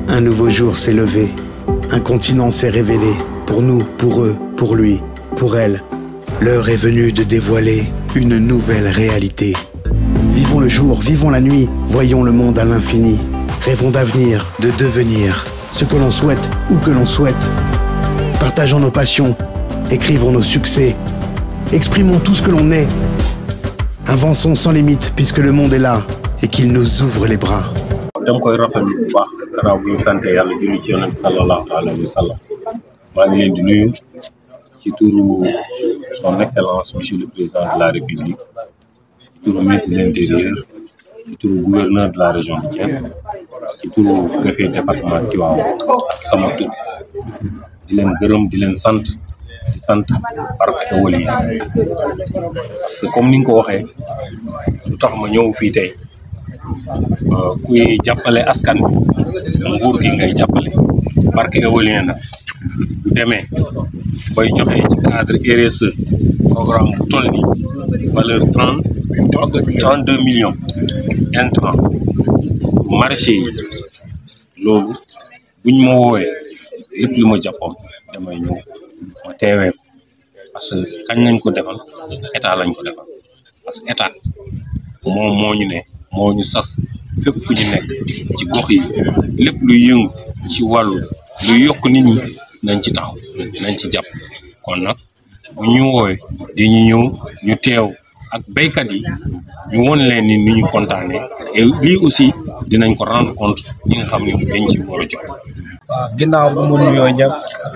Un nouveau jour s'est levé. Un continent s'est révélé. Pour nous, pour eux, pour lui, pour elle. L'heure est venue de dévoiler une nouvelle réalité. Vivons le jour, vivons la nuit, voyons le monde à l'infini. Rêvons d'avenir, de devenir ce que l'on souhaite, où que l'on souhaite. Partageons nos passions, écrivons nos succès, exprimons tout ce que l'on est. Avançons sans limite puisque le monde est là et qu'il nous ouvre les bras. dama koy rafetlu bu baax gannaaw bu ñu sant yàlla julli ci yonent sallallahu alayhi wa sallam maa ngi leen di nuyu ci turu son excellence monsieur le président de la république ci turu ministre de l'intérieur ci turu gouverneur de la région de Thiès ci turu préfet département Tivaouane ak sama tur di leen gërëm di leen sant di sant Parc Ewely parce que comme ni nga ko waxee lu tax ma ñëw fii tey kuy jàppale askan bi nguur gi ngay jàppale parc éolien nag bu demee bay joxe ci cadre RSE programme bu toll ni valeur trente trente deux millions intrant marché yi loolu buñ ma woowee lépp lu ma jàppoon damay ñëw ma teewee ko parce que kañ lañ ko defal état lañ ko defal parce que état moom moo ñu ne moo ñu sas fépp fu ñu nekk ci gox yi lépp luy yëngu ci wàllu luy yokk nit ñi nañ ci taxaw nañ ci jàpp kon nag bu ñu woowee dañuy ñëw ñu teew ak béykat yi ñu won leen ni ni ñu kontaanee et lii aussi dinañ ko rendre compte ñi nga xam ne dañ ci war a jox waaw ginnaaw bu mu nuyoo ñëpp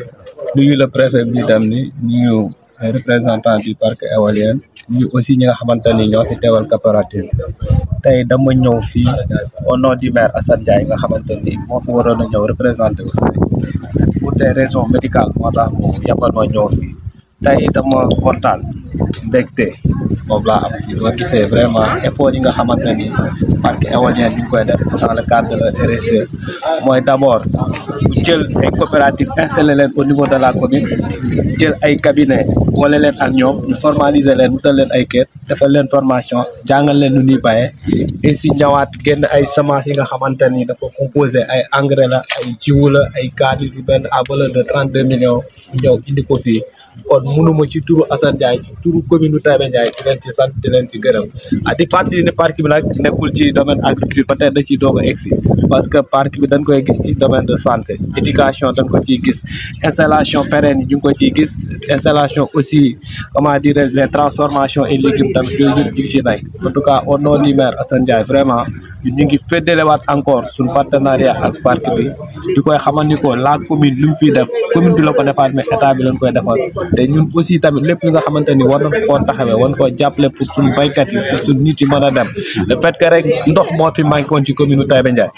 nuyu le préfet bi dem ni nuyu représentant du parc éolien ñu aussi ñi nga xamante ni ñoo fi teewal coopérative tey dama ñëw fii au nom du maire Assane Ndiaye nga xamante ni moo fi waroon a ñëw représenté wu pour des raisons médicales moo tax mu yabal ma ñëw fii tey dama kontaan mbégte moom laa am fii boo gisee vraiment effort yi nga xamante ni parc éolien bi ñu koy def dans le cadre de la RSE mooy d' abord bu jël ay coopérative installé leen au niveau de la commune jël ay cabinet boole leen ak ñoom ñu formaliser leen wutal leen ay kër defal leen formation jàngal leen nu ñuy bayee et si ñëwaat génn ay semences yi nga xamante ni dafa composé ay engrais la ay jiwu la ay cadre yu benn à valeur de trente deux millions ñëw indi ko fii kon mënuma ci turu Assane Ndiaye ci turu commune Taïba Ndiaye di leen ci sant di leen ci gërëm ah di fàttali ne parc bi nag nekkul ci domaine agriculture peut-être da ciy doog a egsi parce que parc bi dañ koy gis ci domaine de santé éducation dañ ko ciy gis installation pérenne yi ñu ngi ko ciy gis installation aussi comment dire les transformations et légumes tamit yooyu yëpp ñu ngi ciy nekk en tout cas au nom du maire Assane Ndiaye vraiment ñu ngi féddalewaat encore suñu partenariat ak parc bi di koy xamal ni ko la commune lu mu fiy def commune bi la ko defaat mais état bi lañ koy defal te ñun aussi tamit lépp li nga xamante ni war nañ koo taxawee war koo jàppale pour suñu baykat yi pour suñu nit yi mën a dem le fait que rek ndox moo fi manqué woon ci commune Taïba Ndiaye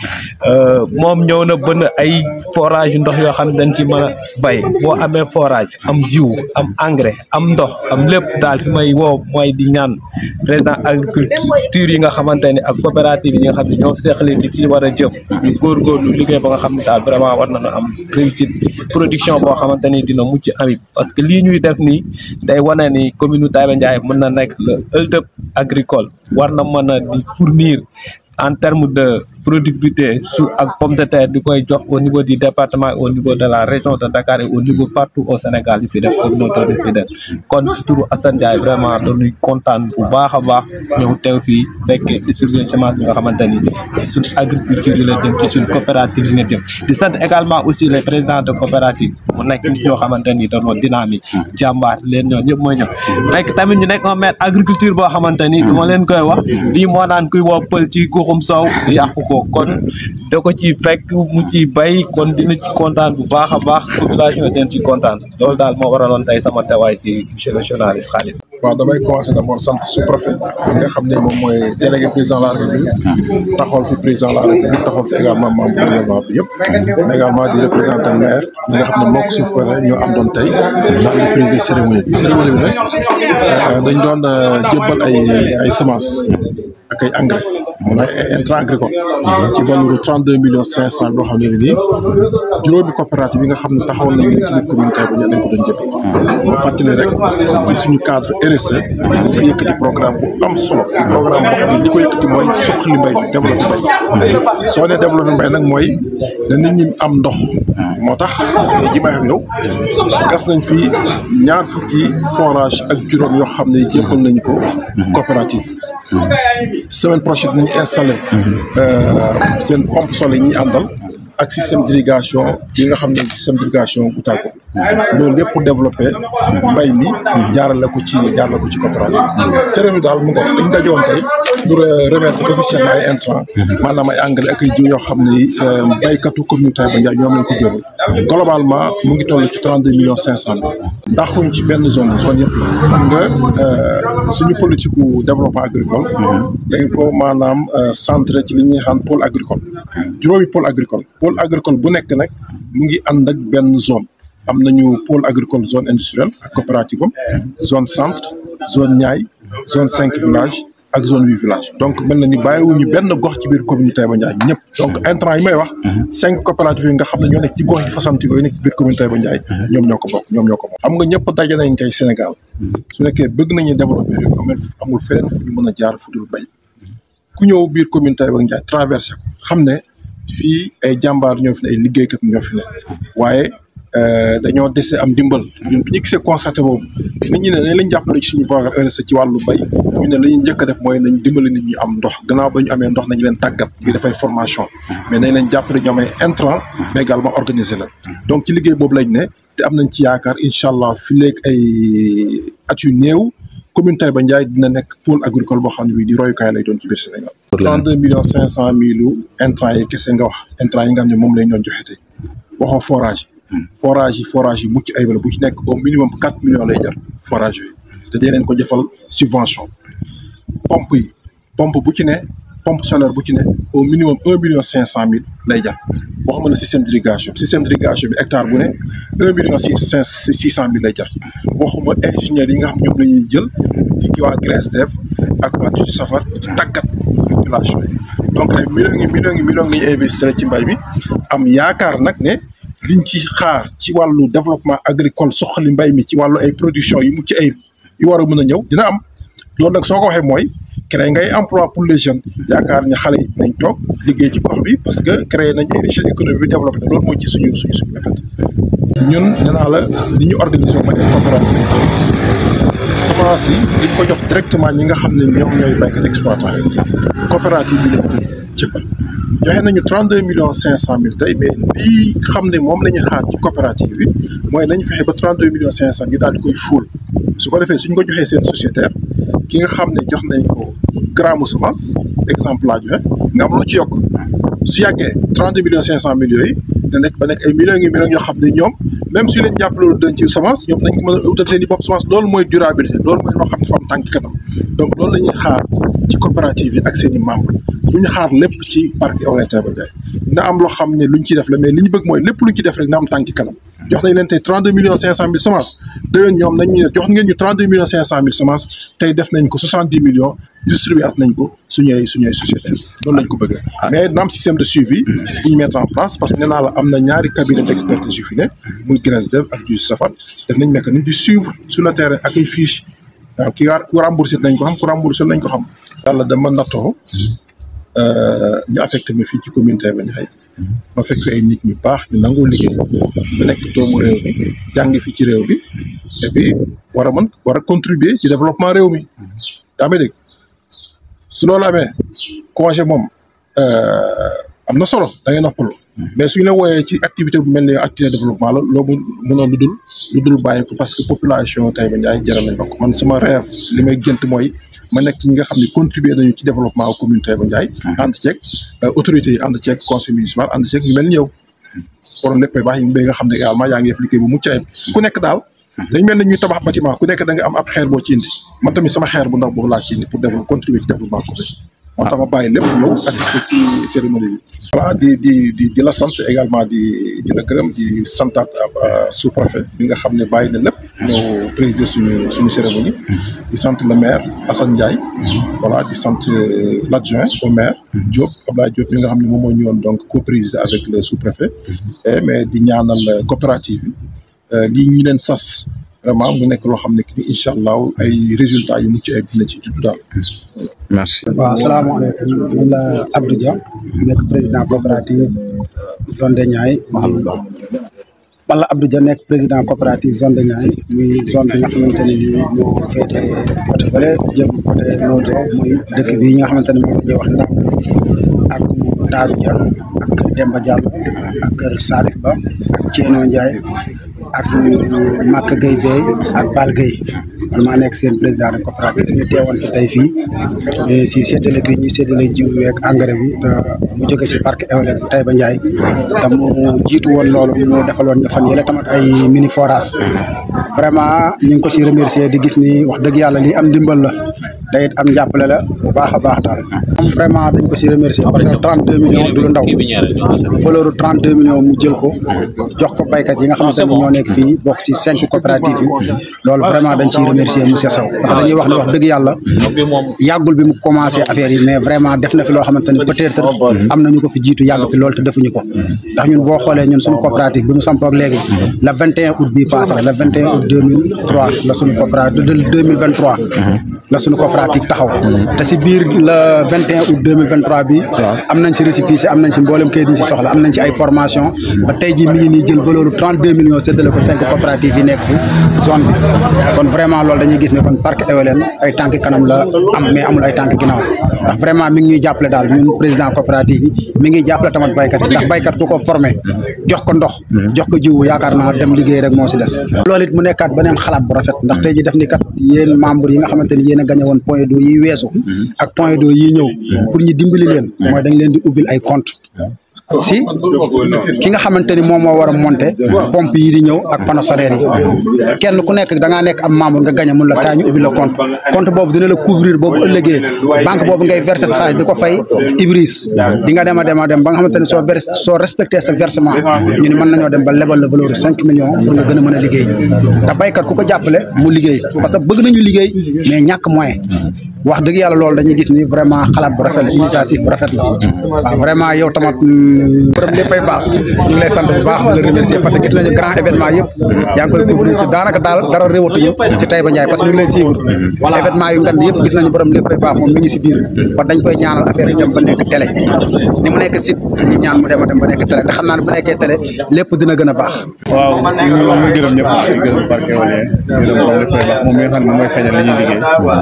moom ñëw na bënn ay forage ndox yoo xam ne dañ ci mën a bay boo amee forage am jiw am engrais am ndox am lépp daal fi may woo mooy di ñaan président agriculture yi nga xamante ni ak coopérative yi nga xam ne ñoo seqali ci ci war a jëm ñu góorgóorlu liggéey ba nga xam ne daal vraiment war nañu am réussite production boo xamante ni dina mucc ayib parce que lii ñuy def nii day wane ni commune Taïba Ndiaye mën na nekk le hub agricole war na mën a di fournir en terme de productivité su ak pomme de terre di koy jox au niveau du département au niveau de la région de Dakar et au niveau partout au Sénégal yi fi def communautaire yi fi def kon ci turu Assane Ndiaye vraiment dañuy kontaan bu baax a baax ñëw teew fii fekkee distribution semence bi nga xamante ni ci suñ agriculture yi la jëm ci suñ coopérative yi nga jëm di sant également aussi les présidents de coopérative mu nekk nit ñoo xamante ni dañoo dynamique jàmbaar leen ñoo ñëpp mooy ñëw nekk tamit ñu nekk un maire agriculture boo xamante ni du ma leen koy wax lii moo naan kuy woo pël ci guxum soow yàqu ko kon da ko ci fekk mu ci bay kon dina ci kontaan bu baax a baax population den ci kontaan loolu daal moo waraloon tey sama teewaay fii monsieur le journaliste Khalid waaw damay commencé d' abord sant sous-préfet bi nga xam ne moom mooy délégué président de la république taxawal fi président de la république taxawal fi également membre gouvernement bi yëpp mais également di représentant maire ñi nga xam ne moo ko sous-préfet ñoo am doon tey daal di présider cérémonie bi cérémonie bi nag dañ doon jébbal ay ay semences ak ay engrais mun ay intrant agricole ci valeur trente deux millions cinq cent boo xam ne nii juróomi coopérative yi nga xam ne taxawal nañu ci biir commune Taïba Ndiaye dañ ko doon jëpp ma fàttali rek ci suñu cadre intéressé mu fi yëkkati programme bu am solo programme boo xam ne li ko yëkkati mooy suqali mbay mi développé mbay soo nee développé mbay nag mooy na nit ñi am ndox moo tax tey ji may wax yow gas nañ fi ñaar fukki forage ak juróom yoo xam ne jébbal nañ ko coopérative semaine prochaine nañu installé seen pompe solaire yi ñuy àndal ak système d'irrigation yi nga xam ne système d'irrigation bu tàggo loolu lépp pour développer mbay mi jaarale ko ci jaarale ko ci coopérative cérémonie daal mu ngo dañ dajoon tey pour remettre officiellement ay intrants maanaam ay engrais ak ay jiw yoo xam ne baykatu commune Taïba Ndiaye ñoom lañ ko jël globalement mu ngi toll ci trente deux millions cinq cent mille ndaxuñ ci benn zone zone yëpp la xam nga suñu politique u développement agricole dañ ko maanaam centré ci li ñuy xam pôle agricole juróomi pôle agricole pôle agricole bu nekk nag mu ngi ànd ak benn zone am nañu pôle agricole zone industrielle ak coopérative am zone centre zone Niayes zone cinq villages ak zone huit villages donc mel na ni bàyyiwuñu benn gox ci biir commune Taïba Ndiaye ñëpp donc intrant yi may wax cinq coopératives yi nga xam ne ñoo nekk ci gox yi fasanti yooyu nekk ci biir commune Taïba Ndiaye ñoom ñoo ko bokk ñoom ñoo ko bokk xam nga ñëpp daje nañ tey Sénégal su nekkee bëgg nañu développer réew amul amul feneen fu ñu mën a jaar fu dul bay ku ñëw biir commune Taïba Ndiaye traversé ko xam ne fii ay jàmbaar ñoo fi ne ay liggéeykat ñoo fi ne waaye dañoo dese am dimbal ñun bu ñu gisee constaté boobu nit ñi ne nañ lañ jàppale ci suñu programme RSE ci wàllu bay ñu ne la ñuy njëkk a def mooy nañ dimbali nit ñi am ndox gannaaw ba ñu amee ndox nañu leen tàggat ñu dafay formation mais nañ leen jàppale ñu amee intrant mais également organiser la donc ci liggéey boobu lañ ne te am nañ ci yaakaar incha allah fi léegi ay at yu néew commune Taïba Ndiaye dina nekk pôle agricole boo xam ne bii di royukaay lay doon ci biir Sénégal. 32 millions 500 mille intrants yi kese nga wax intrants yi nga xam ne moom lañ doon joxe tey waxoo forage yi. forage yi forage yi mucc ayib la bu ci nekk au minimum 4 millions lay jar forage yooyu te dee leen ko jëfal subvention pompe yi pompe bu ci ne pompe solaire bu ci ne au minimum 1 million 500 mille lay jar waxuma la système d'irrigation système d'irrigation bi hectare bu ne 1 million six cinq six cent mille lay jar waxuma ingénieurs yi nga xam ñoom la ñuy jël di ci waa GRESDEF ak waa ci safar ci tàggat population yi donc ay millions yi millions yi millions la ñuy investir ci mbay mi am yaakaar nag ne liñ ci xaar ci wàllu développement agricole soxali mbay mi ci wàllu ay production yu mucc ayib yu war a mën a ñëw dina am loolu nag soo ko waxee mooy créer ngay emploi pour les jeunes yaakaar ne xale yi nañ toog liggéey ci gox bi parce que créer nañ ay richesse économique bi développé te loolu mooy ci suñu suñu suñu mébét ñun nee naa la li ñu organisé wu ma ay coopérative semence yi dañ ko jox directement ñi nga xam ne ñoom ñooy béykat exploitant yi coopérative bi lañ koy jëppal joxe nañu trente deux millions cinq cent mille tey mais lii xam ne moom la ñuy xaar ci coopérative bi mooy nañ fexe ba trente deux millions cinq cent ñu daal di koy fóol su ko defee suñ ko joxee seen sociétaire ki nga xam ne jox nañ ko gramme semence exemple laa joxe nga am loo ci yokk su yàggee trente deux millions cinq cent mille yooyu da nekk ba nekk ay millions yi millions yoo xam ne ñoom même su leen jàppale loolu dañ ci semence ñoom nañ ko mën a utal seen i bopp semence loolu mooy durabilité loolu mooy loo xam ne dafa am tànk kanam donc loolu la ñuy xaar ci coopérative yi ak seen i membres bu ñu xaar lépp ci parc Éolien Taïba Ndiaye na am loo xam ne luñ ciy def la mais li ñu bëgg mooy lépp luñ ci def rek na am tànk kanam jox nañ leen tey trente deux millions cinq cent mille semences déwén ñoom nañ ñu ne jox ngeen ñu trente deux millions cinq cent mille semences tey def nañ ko soixante dix millions distribué at nañ ko suñuy suñuy société loolu lañ ko bëggee mais na am système de suivi bu ñu mettre en place parce que nee naa la am na ñaari cabinet d'expertise yu fi ne muy GRESDEF ak du Safar def nañ mécanisme di suivre sur le terrain ak ay fiches waaw ki ku remboursé nañ ko xam ku remboursé nañ ko xam yàlla dama nattoo ñu affecté ma fii ci commune Taïba Ndiaye ma fekk ay nit ñu baax ñu nangoo liggéey ba nekk doomu réew mi jàng fi ci réew mi et puis war a mën war a contribuer ci développement réew mi yaa ngi dégg su loolu amee congé moom am na solo da ngay noppalu mais suñu la wooyee ci activité bu mel ni activité développement la loolu mënoon lu dul lu dul bàyyi ko parce que population Taïba Ndiaye jaral nañ ma ko man sama rêve li may gënt mooy ma nekk ci ñi nga xam ne contribuer nañu ci développement commune Taïba Ndiaye ànd ceeg autorités yi ànd ceeg conseil municipal ànd ceeg ñu mel ni yow borom lépp baax yi nga xam ne également yaa ngi def liggéey bu mucc ayib ku nekk daal dañ mel ni ñuy tabax bâtiment ku nekk da nga am ab xeer boo ci indi man tamit sama xeer bu ndaw boobu laa ci indi pour développer contribuer ci développement commune moo tax ma bàyyi lépp ñëw assister ci cérémonie bi. voilà di di di di la sant également di di la gërëm di santaat sous-préfet bi nga xam ne bàyyi na lépp. ñëw présider suñu suñu cérémonie. di sant le maire Assane Ndiaye. voilà di sant l'adjoint au maire. Diop Abdoulaye Diop mi nga xam ne moom moo ñëwoon donc co-présider avec le sous-préfet. mais di ñaanal coopérative bi lii ñu leen sas vraiment mu nekk loo xam ne que ni incha allah ay résultats yu mucc ayib dina ci juddu daal. merci. waaw salaamaaleykum man la Abdou Dia nekk président coopérative zone de Niayes muy man la Abdou Dia nekk président coopérative zone de Niayes muy zone bi nga xamante ni moo féete côté bële jëm côté Noto muy dëkk bi nga xamante ne moom la ñuy wax Ndam ak Daaru Dia ak kër Demba Diallo ak kër Salif Ba ak Thieno Ndiaye ak Maka Gueye Bey ak Bal Gueye man maa nekk seen président de coopérative ñu teewoon fi tey fii si séddale bi ñuy séddale jiw weeg engrais bi te mu jóge si parc éolien bu Taïba Ndiaye te mu jiitu woon loolu mu defaloon ñu fan yële tamit ay mini forage vraiment ñu ngi ko si remercier di gis ni wax dëgg yàlla lii am ndimbal la day am njàppale la bu baax a baax daal moom vraiment dañ ko si remercier parce que 32 millions du lu ndaw valeur 32 millions mu jël ko jox ko baykat yi nga xamante ne ñoo nekk fii bokk ci cinq coopératives yi loolu vraiment dañ ciy remercier monsieur Sow parce que dañuy wax ne wax dëgg yàlla yàggul bi mu commencé affaire yi mais vraiment def na fi loo xamante ne peut-être am nañu ko fi jiitu yàgg fi loolu te defuñu ko ndax ñun boo xoolee ñun suñu coopérative bi mu sampoo ak léegi le 21 août bii passé le 21 août 2003 la suñu coopérative de 2023 la suñu coopérative taxaw te si biir le 21 août 2023 bi am nañ ci récépissé am nañ ci mboolem kayit ñu ci soxla am nañ ci ay formation ba tey jii mi ngi nii jël valeur 32 millions séddale ko cinq coopératives yi nekk si zone bi kon vraiment loolu dañuy gis ne kon parc éolien ay tànk kanam la am mais amul ay tànk ginnaaw ndax vraiment mi ngi ñuy jàppale daal ñun président coopérative yi mi ngi jàppale tamit baykat yi ndax baykat ku ko formé jox ko ndox jox ko jiwu yaakaar naa dem liggéey rek moo si des loolu it mu nekkaat beneen xalaat bu rafet ndax tey ji def ni kat yéen membre yi nga xamante ni yéen a gagné woon point d'eau yi weesu ak point d'eau yi ñëw pour ñu dimbali leen mooy dañ leen di ubbil ay compte si ki nga xamante ni moom moo war a monter pompe yi di ñëw ak panneau solaire yi kenn ku nekk da ngaa nekk am membre nga gagné mun la kaay ñu ubbi la compte compte boobu dina la couvrir boobu ëllëgee banque boobu ngay verser sa xaalis di ko fay Ibris di nga dem a dem a dem ba nga xamante ni soo vers soo respecté sa versement ñu ni mën nañoo dem ba lebal la valeur cinq millions pour nga gën a mën a liggéey ndax baykat ku ko jàppale mu liggéey parce que bëgg nañu liggéey mais ñàkk moyen wax dëgg yàlla loolu dañuy gis ni vraiment xalaat bu rafet la initiative bu rafet la waaw vraiment yow tamit borom léppay baax ñu ngi lay sant bu baax di la remercier parce que gis nañu grand événement yëpp yaa ngi koy couvrir si daanaka daal dara réwatuñu si Taïba Ndiaye parce que ñu ngi lay suivre événement yu ngand yëpp gis nañu borom léppay baax moom mi ngi si biir kon dañ koy ñaanal affaire yi dem ba nekk télé ni mu nekk site ñu ñaan mu dem a dem ba nekk télé ndax xam naa ne bu nekkee télé lépp dina gën a baax waaw ñu ñu gërëm ñëpp di gërëm parc éolien gërëm borom léppay baax moom mi nga xam ne mooy feeñal li ñuy liggéey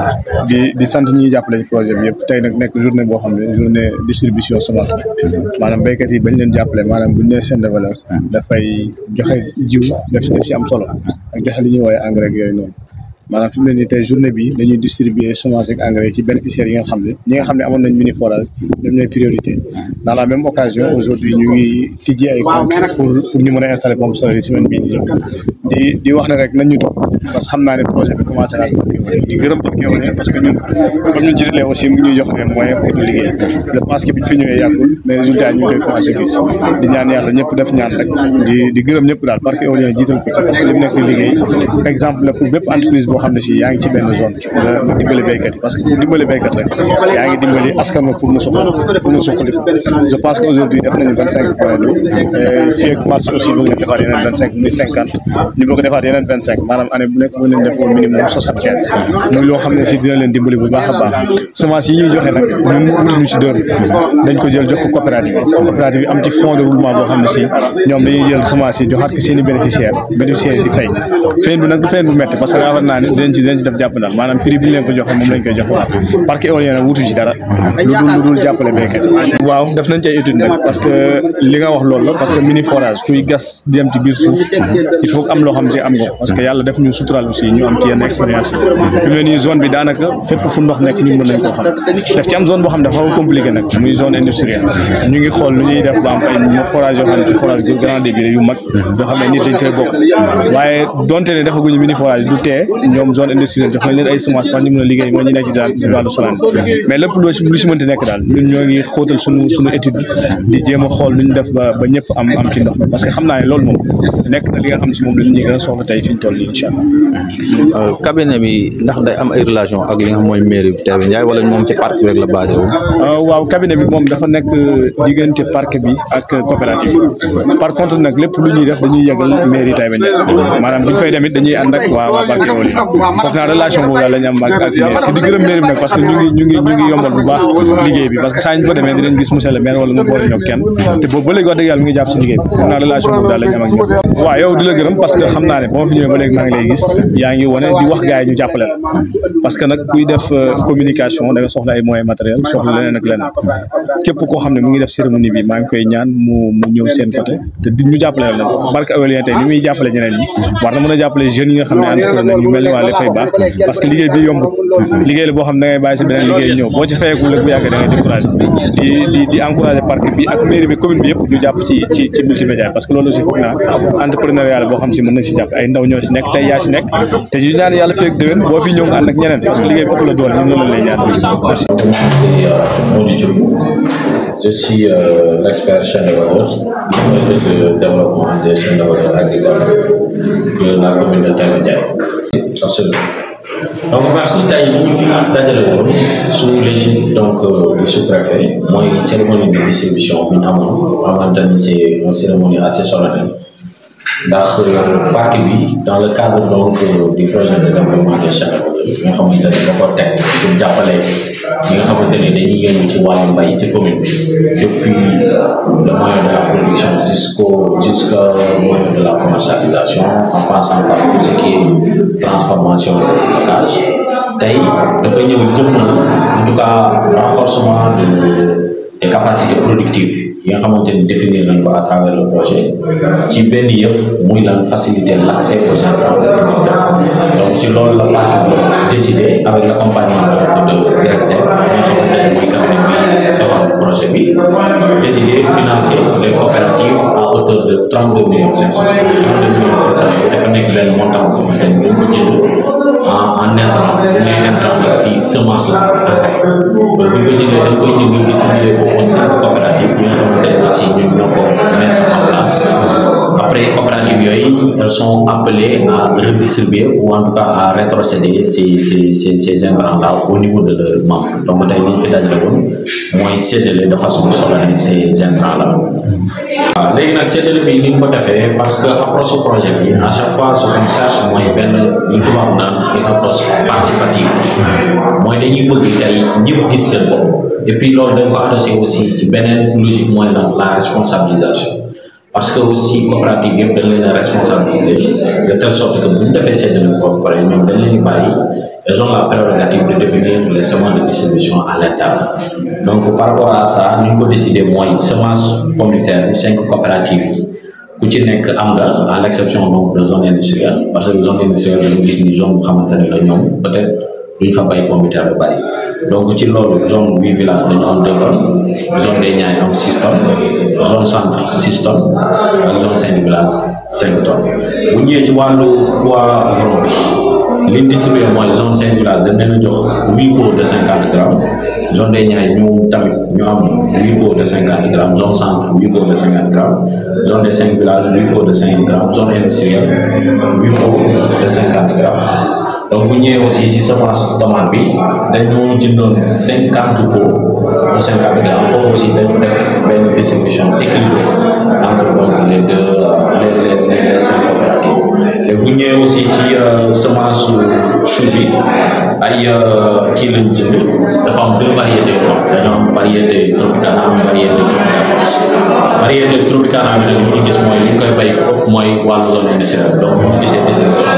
di di sant ñi ñuy jàppale ci projet bi yëpp tey nag nekk journée boo xam ne journée distribution semence maanaam béykat yi bañ leen jàppale maanaam buñ nee chaîne de valeur dafay joxe jiw def def ci am solo ak joxe li ñuy woowee engrais ak yooyu noonu maanaam fi mu ne nii tey journée bi dañuy distribuer semence ak engrais ci bénéficiaires yi nga xam ne ñi nga xam ne amoon nañ mini forage ñoom ñooy priorité dans la même occasion aujourd'hui ñu ngi tijji ay compte pour pour ñu mën a installer pompe solaire yi semaine bii di ñëw di di wax ne rek nañ ñu topp parce que xam naa ne projet bi commencé naa di gërëm Barkeewale parce que ñun comme ñun jiitalee aussi mu ngi ñuy jox les moyens pour ñu liggéey je pense que biñ fi ñëwee yàggul mais résultat ñu ngi koy commencé gis di ñaan yàlla ñëpp def ñaan rek di di gërëm ñëpp daal Barkeewale jiital ko ci parce que li mu nekk di liggéey exemple la pour bépp entreprise boo xam ne si yaa ngi ci benn zone nga nga dimbali béykat yi parce que pour dimbali béykat rek yaa ngi dimbali askan wi pour mu suqal pour mu suqali je pense que aujourd'hui def nañu vingt cinq point deux fii ak mars aussi bëgg nañ defaat yeneen vingt cinq muy cinquante ñu bëgg defaat yeneen vingt cinq maanaam année bu nekk mën nañ def au minimum soixante quinze muy loo xam ne si dina leen dimbali bu baax a baax semence yi ñuy joxe nag ñun wutuñu si dër dañ ko jël jox ko coopérative yi coopérative yi am ci fond de roulement boo xam ne si ñoom dañuy jël semence yi joxaat ko seen i bénéficiaire bénéficiaire yi di fay feeñ bi nag du feeñ bu métti parce que yaakaar naa ne dinañ ci dinañ ci def jàpp daal maanaam prix bi ñu leen ko joxe moom lañ koy jox waat parc éolien nag wutu ci dara lu dul lu dul jàppale béykat waaw def nañ ci ay étude nag parce que li nga wax loolu la parce que mini forage kuy gas di dem ci biir suuf il faut am loo xam si am nga parce que yàlla def ñu sutural aussi ñu am ci yenn expérience fi mu ne nii zone bi daanaka fépp fu ndox nekk ñun mën nañ koo xam def ci am zone boo xam ne dafa xaw a compliqué nag muy zone industrielle ñu ngi xool lu ñuy def ba am ay forage yoo xam ne ci forage grand débit yu mag yoo xam ne nit dañ koy bokk waaye donte ne defaguñu mini forage du tee ñoom zone industrielle jox nañ leen ay semence par ñu mën a liggéey mooy ñu nekk ci daal wàllu solaan mais lépp loo lu si mënti nekk daal ñun ñoo ngi xóotal suñu suñu étude di jéem a xool lu ñu def ba ba ñëpp am am ci ndox mi parce que xam naa ne loolu moom nekk na li nga xam si moom lañ ñuy gën a soxla tey fi ñu toll nii incha allah. cabinet bi ndax day am ay relation ak li nga xam mooy mairie bi Taïba Ndiaye wala moom ci parc bi rek la basé wu. waaw cabinet bi moom dafa nekk diggante parc bi ak coopérative bi par contre nag lépp lu ñuy def dañuy yëgal mairie Taïba Ndiaye maanaam bu ñu koy demit dañuy ànd ak waa waa parc éolien foog naa relation boobu daal la ñu am ak ak mairie te di gërëm mairie bi nag parce que ñu ngi ñu ngi ñu ngi yombal bu baax liggéey bi parce que saa ñu fa demee dinañ gis monsieur le maire wala mu boole ñoo kenn te boobu ba léegi wax dëgg yàlla mi ngi jàpp si liggéey bi foog naa relation boobu daal la ñu am ak ñoom waaw yow di la gërëm parce que xam naa ne ba ma fi ñëwee ba léegi maa ngi lay gis yaa ngi wane di wax gars yi ñu jàppale la parce que nag kuy def communication da nga soxla ay moyens matériels soxla leneen ak leneen képp koo xam ne mu ngi def cérémonie bi maa ngi koy ñaan mu mu ñëw seen côté te di ñu jàppale la barke éolien tey ni muy jàppale ñeneen ñi war na mën a jàppale jeunes yi nga xam ne entrepreneur ñu mel ni waa Lefay baax parce que liggéey bi yomb liggéey la boo xam ne da ngay bàyyi si beneen liggéey ñëw boo ci fayeekul rek bu yàggee da ngay découragé di di di encouragé parc bi ak mairie bi commune bi yëpp ñu jàpp ci ci ci multimédia parce que loolu aussi foog naa entrepreneuriat boo xam si mën nañ si jàpp ay ndaw ñoo si nekk tey yaa si nekk te ñu ñaan yàlla feeg déwén boo fi ñëw nga ànd ak ñeneen parce que liggéey bi ëpp la doole ñun loolu lay ñaan merci Je suis euh, l'expert chaîne de valeur, projet de développement des chaînes de valeur agricoles de la commune de Taïba Absolument. Donc, merci Taïba, nous finissons d'aller sous l'égide donc, euh, du sous-préfet. Moi, une cérémonie de distribution, en c'est une cérémonie assez solennelle. ndax parc bi dans le cadre donc du projet de développement des chaînes bi nga xamante ne da ko teg pour jàppale ñi nga xamante ne dañuy yëngu ci wàllu mbay ci commune bi depuis le moyen de la production jusqu'au jusqu'au moyen de la commercialisation en passant par tout ce qui est transformation et stockage tey dafa ñëw jëmmal en tout cas renforcement de des capacités productives yi nga xamante ni définir nañ ko à travers le projet ci benn yëf muy lan faciliter l' accès aux intrants donc si loolu la parc bi décidé avec l' accompagnement de DSDF bi nga xamante ne mooy cabinet bi doxal projet bi décidé financer les coopératives à hauteur de trente deux millions cinq cent trente deux millions cinq cent dafa nekk benn montant boo xamante ni dañ ko jënd en en intrant mais intrant la fii semence la engrais kon bu ñu ko jëndee dañ koy jënd distribuer ko aux cinq coopératives yi nga xamante ne aussi ñun ñoo ko mettre en place après coopératives yooyu elles sont appelées à redistribuer ou en tout cas à rétrocéder ces ces ces ces intrants là au niveau de leurs membres donc tey li ñu fi dajale woon mooy séddale de façon solennelle ces intrants là waaw léegi nag séddale bi ni ñu ko defee parce que approche projet bi à chaque fois ce qu'on cherche mooy benn li tubaab naan une approche participative mooy dañuy bëgg tey ñëpp gis seen bopp et puis loolu dañ ko adossé aussi ci beneen logique mooy lan la responsabilisation parce que aussi coopérative yëpp dañ leen a responsabiliser de telle sorte que bu ñu defee séddale bi ba pare ñoom dañ leen di bàyyi elles ont la prérogative de définir les semences de distribution à l'interne donc par rapport à ça ni ñu ko décidé mooy semence pomme de terre bi cinq coopératives yi ku ci nekk am nga à l' exception donc de zone industrielle parce que zone industrielle dañu gis ni zone bu xamante ne la ñoom peut être duñ fa bay pomme de terre bu bari donc ci loolu zone huit village dañu am deux tonnes zone des Niayes am six tonnes zone centre six tonnes ak zone cinq village cinq tonnes bu ñëwee ci wàllu poivron bi liñ distribué mooy zone cinq village dañ leen a jox huit pots de cinquante grammes zone des Niayes ñu tamit ñu am huit pots de cinquante grammes zone centre huit pots de cinquante grammes zone des cinq villages huit pots de cinquante grammes zone industrielle huit pots de cinquante grammes donc bu ñëwee aussi si semence tomate bi dañoo jëndoon cinquante pots de cinquante grammes foofu aussi dañu def benn distribution équilibrée entre donc les deux les les les les cinq coopératives et bu ñëwee aussi ci semence chou bi ay kii lañ jënd dafa am deux variétés dañoo am variété tropicana am variété tropicana variété tropicana bi nag li ñu gis mooy li ñu koy bay foofu mooy wàllu zone industrielle donc bu ñu gisee distribution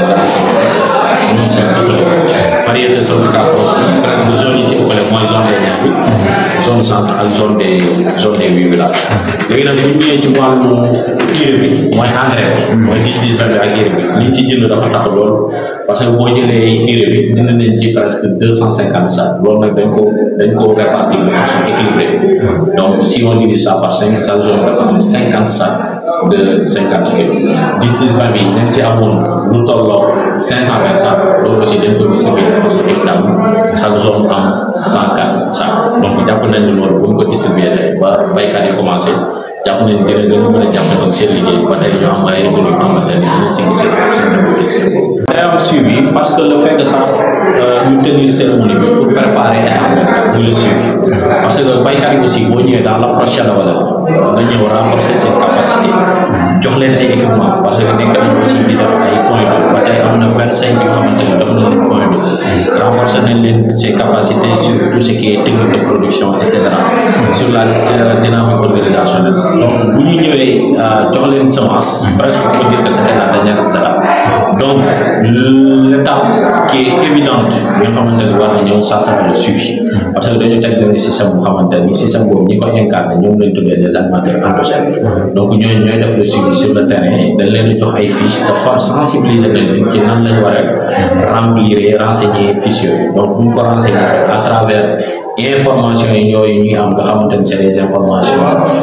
bi ñoo si ëppale variété tropicale bi presque zone yi ci ëppale mooy zone des Niayes bi zone centre ak zone des zone des huit villages léegi nag bu ñu ñëwee ci wàllu urée bi mooy engrais bi mooy dix dix vingt bi ak urée bi liñ ci jënd dafa tax lool parce que boo jëlee urée bi jënd nañ ci presque deux cent cinquante sacs loolu nag dañ ko dañ ko répartir de façon équilibrée donc si on divise ça par cinq chaque zone dafa am cinquante sacs de cinquante kilos dix dix vingt bi dañ ci amoon lu tolloo cinq cent vingt sacs loolu aussi dañ ko distribuer de façon équitable chaque zone am cent quatre sacs donc jàpp nañ ne loolu bu ñu ko distribuer ba baykat yi commencé jàpp nañ dina gën a mën a jàpp donc seen liggéey ba tey ñu am ay revenu yoo xamante ni dinañ si gis seen seen développement. day am suivi parce que le fait que sax ñu tenir cérémonie bi pour préparer état muy le suivi parce que baykat yi aussi boo ñëwee dans l'approche chaîne de valeur nga ñëw renforcer seen capacité jox leen ay équipement parce que nekk nañ aussi di def ay point d'eau ba tey am na vingt cinq yoo xamante ni def nañ leen point d'eau renforcer nañ leen ses capacités sur tout ce qui est technique de production et cetera sur la dynamique organisationnelle donc bu ñu ñëwee jox leen semence presque on peut dire que c'était la dernière étape donc l'étape qui est évidente bi nga xamante ni war na ñëw ça sera le suivi parce que dañu teg benn système bu xamante ni système boobu ñi ko incarné ñoom lañ tuddee des animateurs endogènes donc ñooñu ñooy def le suivi sur le terrain dañ leen di jox ay fiches de for sensibiliser nañ leen ci nan lañ war a remplir renseigner fiches yooyu donc bu ñu ko renseigner à travers information yi yooyu ñuy am nga xamante ni c'est des informations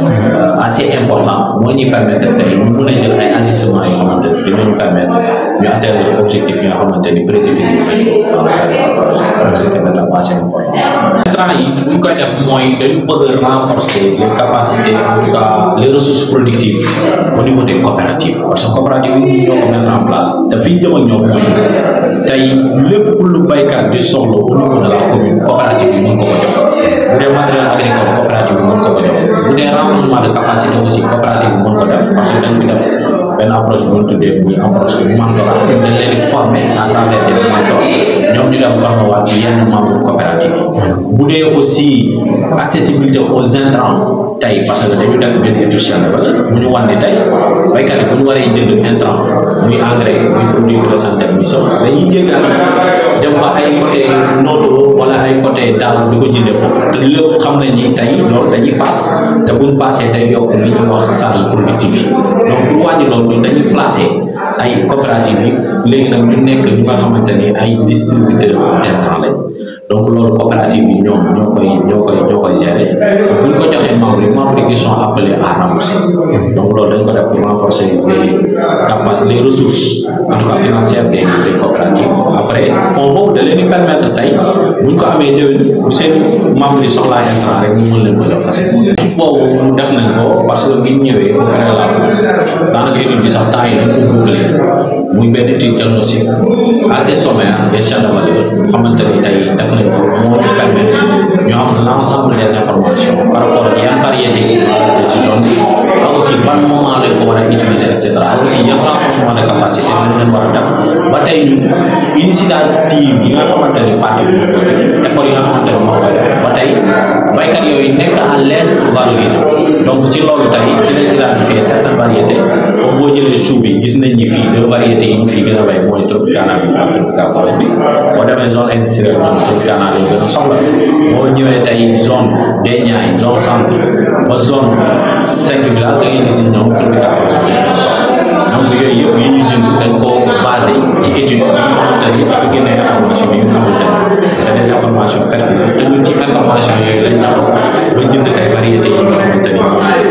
assez importantes moo ñuy permettre tey ñu mën a jël ay ajustements yoo xamante ni dinañu permettre ñu atteindre objectif yi nga xamante ni prédéfini dans le cadre du projet donc c'est une étape assez importante. intrants yi bu ñu koy def mooy dañu bëgg a renforcer les capacités en tout cas les ressources productives au niveau des coopératives parce que coopératives yi ñoo ko mettre en place te fi ñu jëm ak ñoom mooy tey lépp lu baykat di soxla au niveau de la commune coopérative yi mën ko ko jox bu dee matériel agricole coopérative bi mën ko ko jox bu dee renforcement de capacité aussi coopérative bi mën ko def parce que dañ fi def benn approche bu ñu tuddee muy approche mentorat dañ leen di former à travers des mentors ñoom ñu dem former waat ci yenn membre coopérative yi bu dee aussi accessibilité aux intrants tey parce que dañu def benn étude chaîne de valeur bu ñu wan ne tey baykat yi bu ñu waree jënd intrant muy engrais muy produit phytosanitaire muy sow dañuy jéggaan dem ba ay côté Noto wala ay côté daaw di ko jëndee foofu te lépp xam nañ ni tey loolu dañuy paas te buñ paasee day yokk li ñuy wax charge productive yi donc pour wàññi loolu ñun dañuy placer ay coopératives yi léegi nag ñu nekk ñu nga xamante ni ay distributeurs d'intrants lañ donc loolu coopérative yi ñoom ñoo koy ñoo koy ñoo koy gérer bu ñu ko joxee membres yi membres yi qui sont appelés à rembourser donc loolu dañ ko def pour renforcer les capacités les ressources en tout cas financières des des coopératives après fonds boobu da leen di permettre tey bu ñu ko amee déwén bu seen membres yi soxlaa intrant rek ñu mën leen ko jox facilement. boobu def nañ ko parce que bi ñu ñëwee au préalable daanaka étude bi sax temps yi dañ ko boucler muy benn étude diagnostic assez sommaire des chaînes de valeur xamante ni tey def nañ ko moo ñu permettre ñu am l'ensemble des informations par rapport ak yan variété de ci zone bi ak aussi ban moment lañ ko war a utiliser et cetera ak aussi yan renforcement de capacité lañ leen war a def ba tey ñun initiative yi nga xamante ni parti bi ko jël effort yi nga xamante ni moo koy def ba tey baykat yooyu nekk à l'aise pour valoriser donc ci loolu tey ci lañ identifier certaines variétés comme boo jëlee chou bi gis nañ ni fii deux variétés yi ñu fi gën a bay mooy tropicana bi ak tropicana bi boo demee zone industrielle ñoom tropicana lañ gën a soxla boo ñëwee tey zone des Niayes zone centre ba zone cinq village da ngay gis ni ñoom tropicana bi lañ gën a soxla donc yooyu yëpp yi ñu jënd dañ ko basé ci étude yi nga xamante ni dafa génne information yi nga xamante ni c'est des informations pertinentes te ñun ci information yooyu lañ taxaw ba jënd ay variétés yi nga xamante ni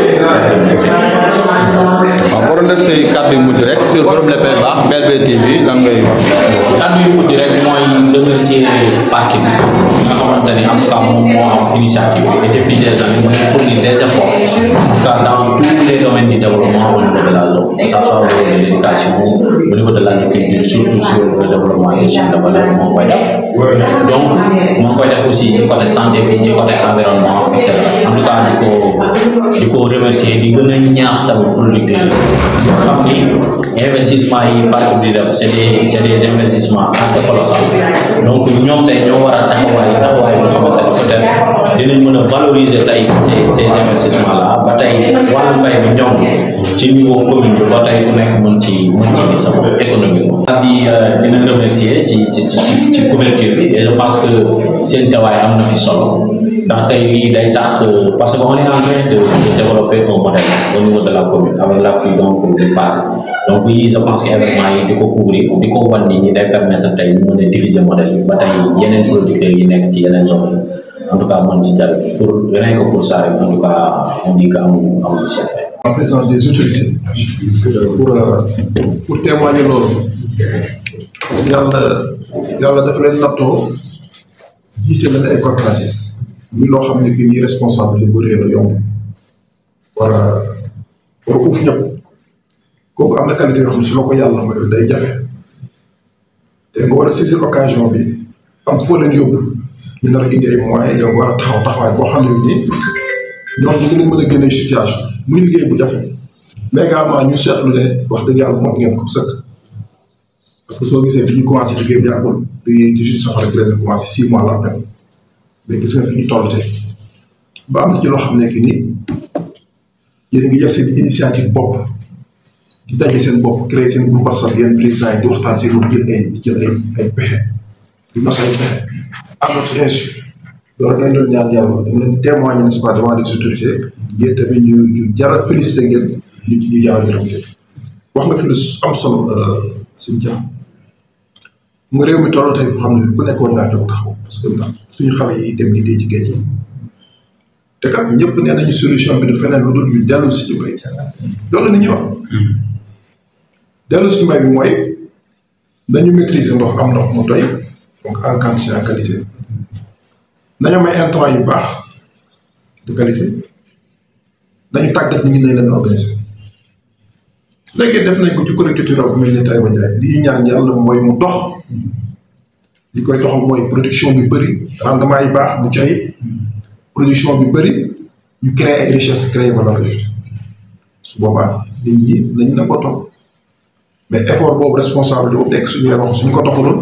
waaw boo doon def say kàddu yu mujj rek sur Forum Les Pays-Bas BLB TV lan ngay wax. kàddu yu mujj rek mooy remercier parc bi nga xamante ni en tout cas moom moo am initiative bi et depuis des années mu ngi fournir des efforts en tout cas dans tous les domaines du développement au niveau de la zone que ça soit au niveau de l'éducation au niveau de l'agriculture surtout sur le développement des chaînes de valeur moo koy def donc moo koy def aussi ci côté santé bi ci côté environnement et cetera en tout cas di ko di ko remercier di gën a ñaax tamit producteurs yi xam ni investissement yi parc bi di def c'est des c'est des investissements assez colossaux donc ñoom tey ñoo war a taxawaay taxawaay boo xamante ne peut-être dinañ mën a valoriser tey ces ces investissements là ba tey wàllu mbay mi ñoom ci niveau commune bi ba tey ku nekk mën ci mën ci gis sa bopp économiquement. di dina remercier ci ci ci ci couverture bi et je pense que seen tawaay am na fi solo ndax tey lii day tax parce que on est en train de de développer un modèle au niveau de la commune avec l'appui donc du parc donc yii je pense que événement yi di ko couvrir di ko wan nit ñi day permettre tey ñu mën a diffuser modèle bi ba tey yeneen producteurs yi nekk ci yeneen zone yi en tout cas mën ci jàll pour rien que pour ça rek en tout cas on dit que amuñu amuñu seen fay en présence des autorités pour pour témoigner loolu parce que yàlla yàlla dafa leen nattoo jiite leen ay coopérative muy loo xam ne que nii responsable bu réer la yomb war a war a uuf ñëpp kooku am na qualité yoo xam ne su la ko yàlla mooy day jafe te nga war a saisir occasion bi am foo leen yóbbu ñu nar a indi ay moyens yow nga war a taxaw taxawaay boo xam ne nii ñoom ñu ngi leen mën a génne situation muy liggéey bu jafe mais également ñu seetlu ne wax dëgg yàlla moom ngeen ko sëkk parce que soo gisee bi ñu commencé liggéey bi yàggul bi dix-huit safara treize commencé six mois la peine mais gis nga fi ñu toll tey ba am na ci loo xam ne que ni yéen a ngi def seen initiative bopp di daje seen bopp créer seen groupe WhatsApp yenn président yi di waxtaan seen bopp jël ay jël ay ay pexe di nos ay pexe à notre insu loolu dañ doon ñaan yàlla dañ leen témoigner n'est-ce pas devant les autorités yéen tamit ñu ñu jar a félicité ngeen ñu ñu jar a gërëm ngeen wax nga fi lu am solo suñu jàmm nga réew mi toll tey foo xam ne ku nekkoon naa jóg taxaw parce que ndax suñu xale yi dem di dee ci géej te kat ñëpp nee nañu solution bi du feneen lu dul ñu dellu si ci mbay loolu la nit ñi wax dellu si ci mbay bi mooy nañu maîtriser ndox am ndox mu doy donc en quantité en qualité nañu may intrant yu baax de qualité nañu tàggat nit ñi nañ leen organiser léegi def nañ ko ci collectivité rurale bu mel ni Taïba Ndiaye li ñu ñaan yàlla mooy mu dox li koy doxal mooy production bi bëri rendement yi baax mu cay production bi bëri ñu créer ay richesse créer valeur ajoutée su boobaa nit ñi nañ na ko toog mais effort boobu responsable boobu nekk suñu loxo suñu ko doxaloon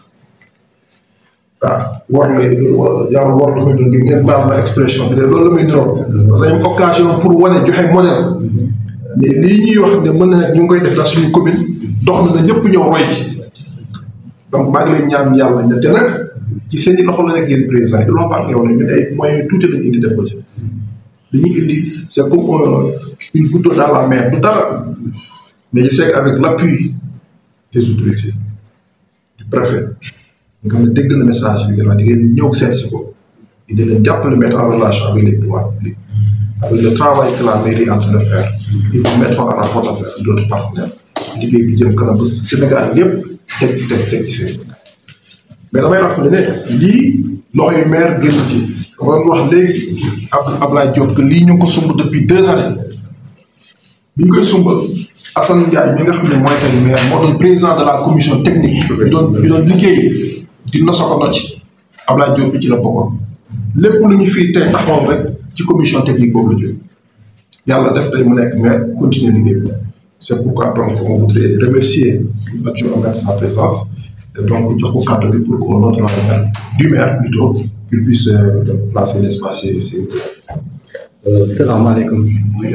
ah war lay genre war la muy doon ngeen baal ma expression bi de loolu la muy niroon parce que am occasion pour wane joxe modèle mais lii ñuy wax ne mën na ñu ngi koy def dans suñu commune dox na na ñëpp ñëw roy ci donc maa ngi lay ñaan yàlla ne te nag ci seen i loxo la nekk yéen président yi du loo baax yow ne ñun ay moyens tuuti lañ indi def ko ci li ñuy indi c' est comme une goutte d'eau dans la mer du dara mais je sais qu'avec l'appui des autorités du préfet nga xam ne dégg na message bi gannaaw di ngeen ñëw seet si ko di leen jàppale mettre en relation avec les pouvoirs publics avec le travail que la mairie est en train de faire ils vous mettront en rapport avec d'autres partenaires liggéey bi jëm kanam ba Sénégal lépp teg ci teg teg ci seen mais damay rappelé ne lii loxoy maire génn ci dama doon wax léegi ab Ablaye Diop que lii ñu ngi ko sumb depuis deux années bi ñu koy sumb Assane Ndiaye mi nga xam ne mooy tey maire moo doon président de la commission technique bi doon bi doon liggéey di nosa ko nocc Ablaye Diop bi ci la bokkoon lépp lu ñu fii tey taxawoon rek ci commission technique boobu la jógee yàlla def tey mu nekk maire continuer liggéey bi c'est pourquoi donc on voudrait remercier l'adjoint au maire sa présence et donc jox ko kàddu bi pour qu'au nom de la maire du maire plutôt qu'il puisse placer l'espace c'est salaamaaleykum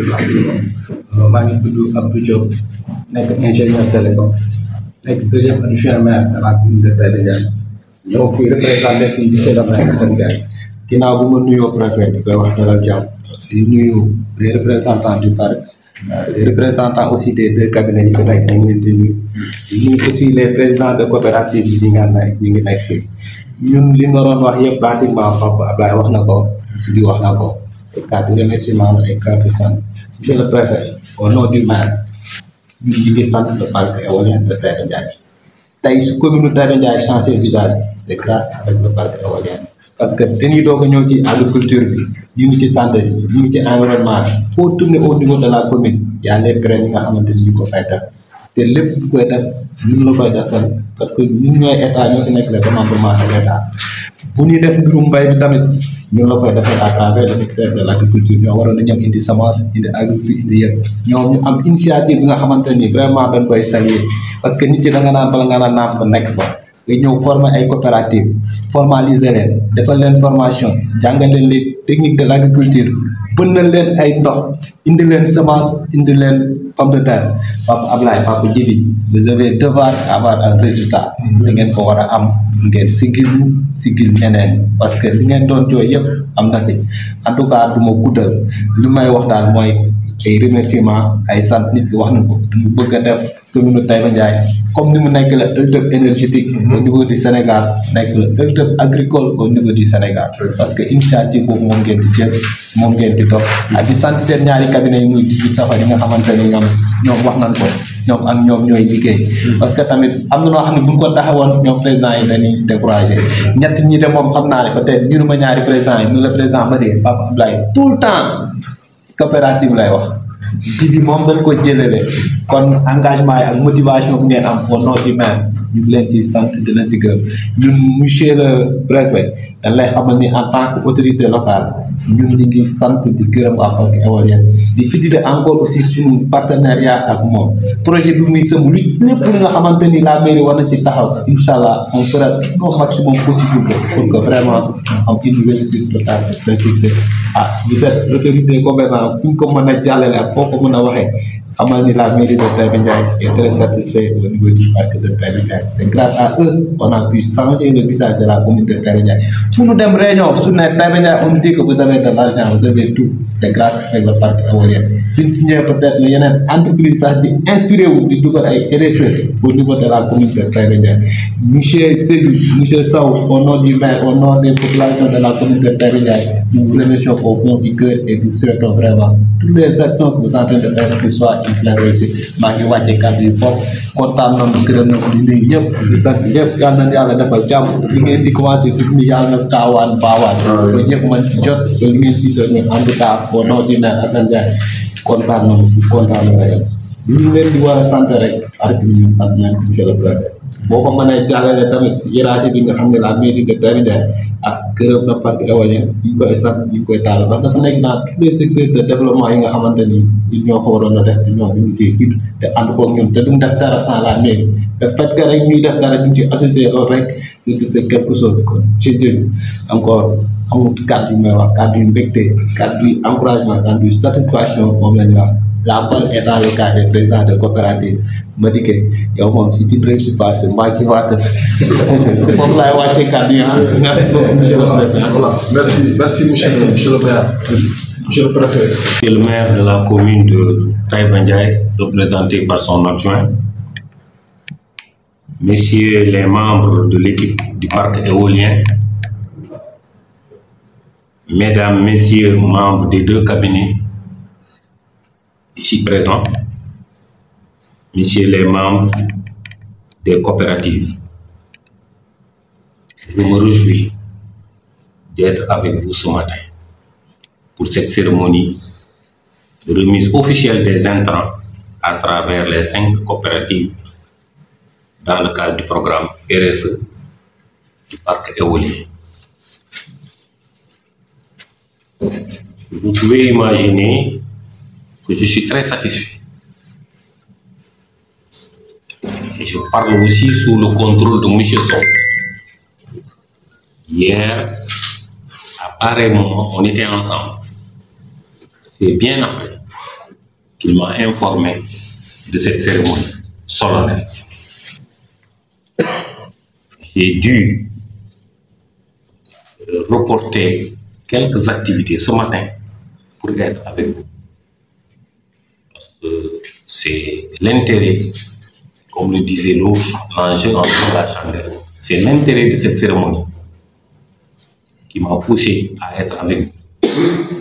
maa ngi tudd Abdou Diop nekk ingénieur télécom nekk deuxième adjoint maire de la commune de Taïba Ndiaye ñëw fii représenté fii monsieur le maire Assane Ndiaye ginnaaw bu ma nuyoo préfet di koy wax dalal jàmm si nuyu les représentants du parc les représentants aussi des deux cabinets yi fi nekk ñu ngi leen di nuyu di nuyu aussi les présidents de coopérative yi ñi nga nekk ñu ngi nekk fii ñun li nga doon wax yëpp pratiquement Papa Ablaye wax na ko di wax na ko ay carte de remerciement ay carte de sant monsieur le préfet au nom du maire ñun ñu ngi sant le parc éolien de Taïba Ndiaye tey su commune Taïba Ndiaye changé visage c' est grâce avec le parc éolien parce que dañuy doog a ñëw ci agriculture bi ñu ngi ci santé bi ñu ngi ci environnement bi foo tourner au niveau de la commune y a les graines yi nga xamante ni ñu ko fay def te lépp bu koy def ñun la koy defal parce que ñun ñooy état ñoo fi nekk le commandement de l' état bu ñuy def mbirum mbay bi tamit ñun la koy defal à travers le ministère de l' agriculture ñoo waroon na ñëw indi semence indi agriculture indi yëpp ñoom ñu am initiative bi nga xamante ni vraiment dañ koy saluer parce que nit yi da nga naan bala nga naan naam fa nekk fa nga ñëw former ay coopérative formaliser leen defal leen formation jàngal leen les techniques de l' agriculture bënnal leen ay ndox indi leen semence indi leen pomme de terre Papa Ablaye Papa Djibi vous avez devoir avoir un résultat da ngeen ko war a am ngeen sigil sigil ñeneen parce que li ngeen doon jooy yëpp am na fi en tout cas du ma guddal li may wax daal mooy ay remerciements ay sant nit ki wax na ko ñu bëgg a def commune Taïba Ndiaye comme ni mu nekk la hub énergétique au niveau du Sénégal nekk la hub agricole au niveau du Sénégal parce que initiative boobu moom ngeen di jël moom ngeen di topp ak di sant seen ñaari cabinet yi muy 18 safar yi nga xamante ni ñoom ñoom wax nañ ko ñoom ak ñoom ñooy liggéey parce que tamit am na noo xam ne bu ñu ko taxawoon ñoom président yi dañuy découragé ñett ñi de moom xam naa ne peut-être ñu ma ñaari président yi mu le président ma dee Papa Abdoulaye tout le temps coopérative lay wax ji bi moom dañ ko jëlale kon engagement yi ak motivation bu ngeen am au nom du maire ñu ngi leen ci sant di leen ci gërëm ñun monsieur le préfet dañ lay xamal ni en tant que autorité locale ñun ñu ngi sant di gërëm waa parc éolien di fidélité encore aussi suñu partenariat ak moom projet bi muy sëmu lu lépp li nga xamante ni la mairie war na ci taxaw incha allah on fera au maximum possible pour que vraiment am une réussite totale de succès ah vous êtes l'autorité compétente fu ñu ko mën a jàllale ak foo ko mën a waxee xamal ni la mairie de Taïba Ndiaye est très satisfait au niveau du parc de Taïba Ndiaye c'est grâce à eux qu'on a pu changer le visage de la commune de Taïba Ndiaye fu ñu dem réunion su ne Taïba Ndiaye on dit que vous avez de l'argent vous avez tout c'est grâce avec le parc éolien suñ ci ñëwee peut-être ne yeneen entreprise sax di inspiré wu di dugal ay RSE au niveau de la commune de Taïba Ndiaye monsieur Seydou monsieur Sow au nom du maire au nom des populations de la commune de Taïba Ndiaye nous vous remercions au fond du cœur et nous souhaitons vraiment toutes les actions que vous êtes en train de faire que soit une pleine réussite maa ngi wàcce kàddu yi foofu kontaan nañu gërëm nañu di nuyu ñëpp di sant ñëpp yal na yàlla defal jàmm li ngeen di commencé di nuyu yàlla na saawaan baawaan ba ñëpp mën ci jot ba li ngeen ci doon en tout cas au nom du maire Assane Ndiaye kontaan nañu kontaan nañu rek ñu leen di war a sant rek arrêté ñu sant nañ ko monsieur le préfet boo ko mënee jàllale tamit hiérarchie bi nga xam ne la mairie de Taïba Ndiaye ak gërëm na parc éolien ñu ngi koy sant ñu ngi koy taal parce que dafa nekk dans tous les secteurs de développement yi nga xamante ni ñun ñoo ko waroon a def te ñoom ñu ngi ciy jiitu te ànd koog ñun te duñ def dara sans la mairie te fait que rek ñuy def dara ñu ci associé loolu rek c'est quelque chose kon je dis encore amul kàddu yu may wax kàddu yu mbégte kàddu yu encouragement kàddu yu satisfaction moom la ñu wax la balle est dans le camp des présidents de coopérative ma dikkee yow moom si tu ne réussis pas c'est moi qui va te moom laay wàccee kàddu yi ah merci beaucoup monsieur le préfet. Voilà, merci, merci monsieur le, monsieur le maire, monsieur le préfet. C'est le maire de la commune de Taïba Ndiaye, représenté par son adjoint, messieurs les membres de l'équipe du parc éolien, mesdames, messieurs, membres des deux cabinets ici présents, messieurs les membres des coopératives. Je me réjouis d'être avec vous ce matin pour cette cérémonie de remise officielle des intrants à travers les cinq coopératives dans le cadre du programme RSE du parc éolien. Vous pouvez imaginer que je suis très satisfait. Et je parle aussi sous le contrôle de M. Sow. Hier, à pareil moment, on était ensemble. C'est bien après qu'il m'a informé de cette cérémonie solennelle. J'ai dû euh, reporter quelques activités ce matin pour être avec vous. Parce que c'est l'intérêt, comme le disait l'autre, l'enjeu en de la chandelle. C'est l'intérêt de cette cérémonie qui m'a poussé à être avec vous.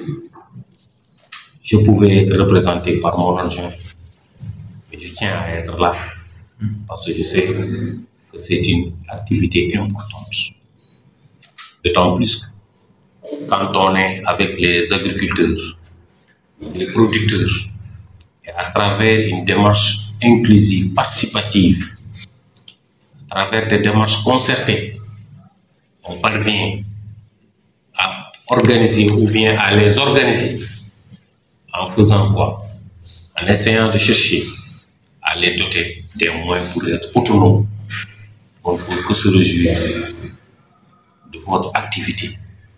Je pouvais être représenté par mon adjoint, mais je tiens à être là parce que je sais que c'est une activité importante. D'autant plus que quand on est avec les agriculteurs, les producteurs, et à travers une démarche inclusive, participative, à travers des démarches concertées, on parvient à organiser ou bien à les organiser en faisant quoi En essayant de chercher à les doter des moyens pour être autonomes, on ne peut que se réjouir de votre activité.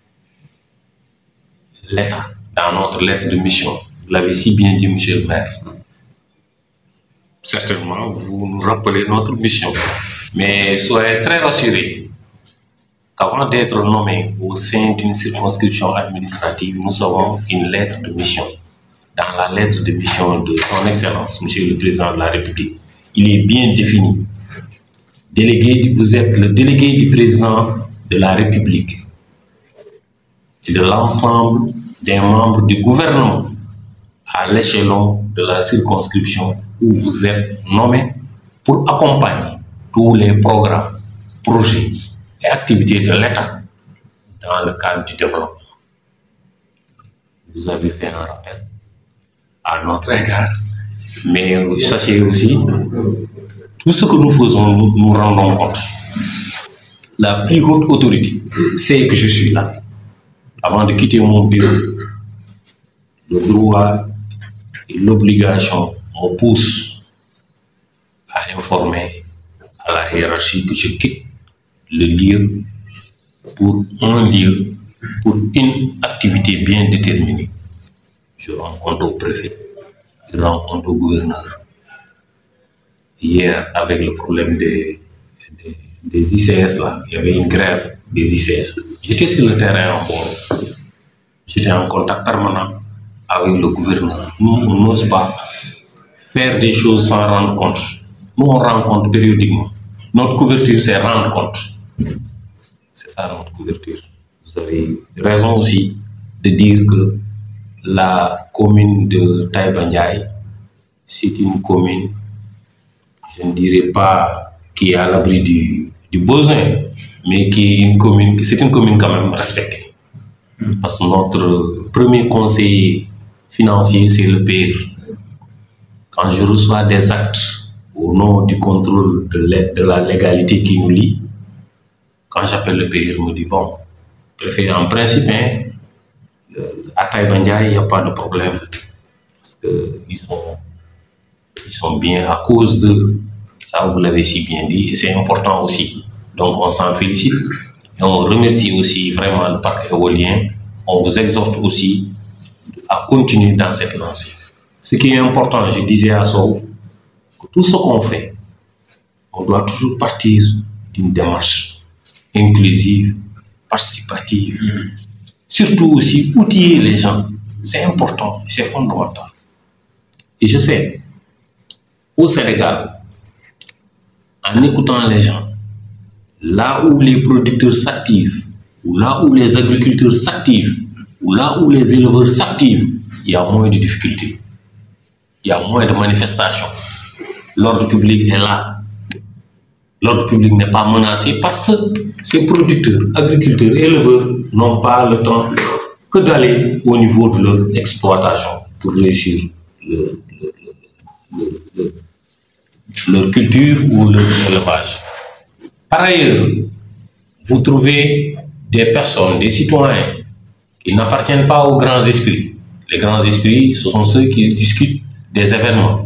L'État, dans notre lettre de mission, vous l'avez si bien dit, monsieur le maire, certainement vous nous rappelez notre mission, mais soyez très rassurés qu'avant d'être nommé au sein d'une circonscription administrative, nous avons une lettre de mission dans la lettre de mission de son Excellence, Monsieur le Président de la République, il est bien défini. Délégué, vous êtes le délégué du président de la République et de l'ensemble des membres du gouvernement à l'échelon de la circonscription où vous êtes nommé pour accompagner tous les programmes, projets et activités de l'État dans le cadre du développement. Vous avez fait un rappel à notre égard, mais sachez aussi, tout ce que nous faisons, nous nous rendons compte. La plus haute autorité, c'est que je suis là. Avant de quitter mon bureau, le droit et l'obligation me poussent à informer à la hiérarchie que je quitte le lieu pour un lieu, pour une activité bien déterminée. Je rencontre au préfet, je rencontre au gouverneur. Hier, avec le problème des, des, des ICS, là, il y avait une grève des ICS. J'étais sur le terrain encore. J'étais en contact permanent avec le gouverneur. Nous, on n'ose pas faire des choses sans rendre compte. Nous, on rend compte périodiquement. Notre couverture, c'est rendre compte. C'est ça notre couverture. Vous avez raison aussi de dire que la commune de Taïbandiaï, c'est une commune, je ne dirais pas qui est à l'abri du, du besoin, mais qui est une commune, c'est une commune quand même respectée. Parce que notre premier conseiller financier, c'est le père. Quand je reçois des actes au nom du contrôle de, l'aide- de la légalité qui nous lie, quand j'appelle le père, il me dit bon, préfet, en principe, hein, le- à Taïbandia, il n'y a pas de problème. Parce qu'ils sont, ils sont bien à cause de ça, vous l'avez si bien dit, et c'est important aussi. Donc on s'en félicite et on remercie aussi vraiment le parc éolien. On vous exhorte aussi à continuer dans cette lancée. Ce qui est important, je disais à Sow, que tout ce qu'on fait, on doit toujours partir d'une démarche inclusive, participative, surtout aussi outiller les gens. C'est important, c'est fondamental. Et je sais, au Sénégal, en écoutant les gens, là où les producteurs s'activent, ou là où les agriculteurs s'activent, ou là où les éleveurs s'activent, il y a moins de difficultés, il y a moins de manifestations. L'ordre public est là. L'ordre public n'est pas menacé parce que ces producteurs, agriculteurs, éleveurs n'ont pas le temps que d'aller au niveau de leur exploitation pour réussir leur, leur- leur- leur- leur culture ou leur élevage. Par ailleurs, vous trouvez des personnes, des citoyens qui n'appartiennent pas aux grands esprits. Les grands esprits, ce sont ceux qui discutent des événements.